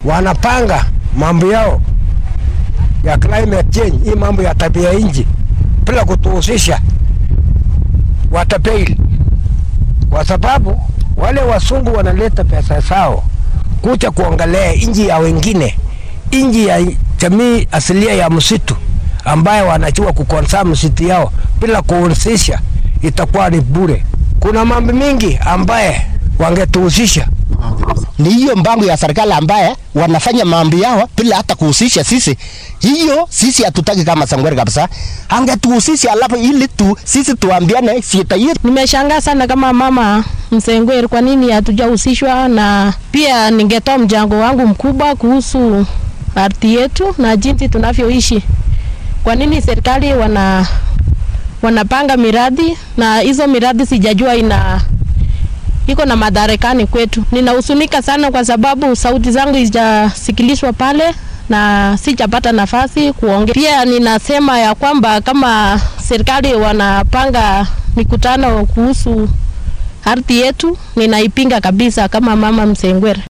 wanapanga mambo yao ya climate change, hii mambo ya tabia nchi bila kutuhusisha, watapeli, kwa sababu wale wasungu wanaleta pesa zao kuja kuangalia nchi ya wengine, nchi ya jamii asilia ya msitu ambaye wanajua kukonsa msitu yao bila kuhusisha, itakuwa ni bure. Kuna mambo mingi ambaye wangetuhusisha ni hiyo mpango ya serikali ambaye wanafanya mambo yao bila hata kuhusisha sisi. Hiyo sisi hatutaki kama Sangweri kabisa, angetuhusisha alafu ili tu sisi tuambiane shida yetu. Nimeshangaa sana kama mama Msengweri, kwa nini hatujahusishwa? Na pia ningetoa mchango wangu mkubwa kuhusu ardhi yetu na jinsi tunavyoishi. Kwa nini serikali wana wanapanga miradi na hizo miradi sijajua ina iko na madarakani kwetu. Ninahusunika sana kwa sababu sauti zangu hazijasikilishwa pale na sijapata nafasi kuongea. Pia ninasema ya kwamba kama serikali wanapanga mikutano kuhusu ardhi yetu, ninaipinga kabisa kama mama Msengwere.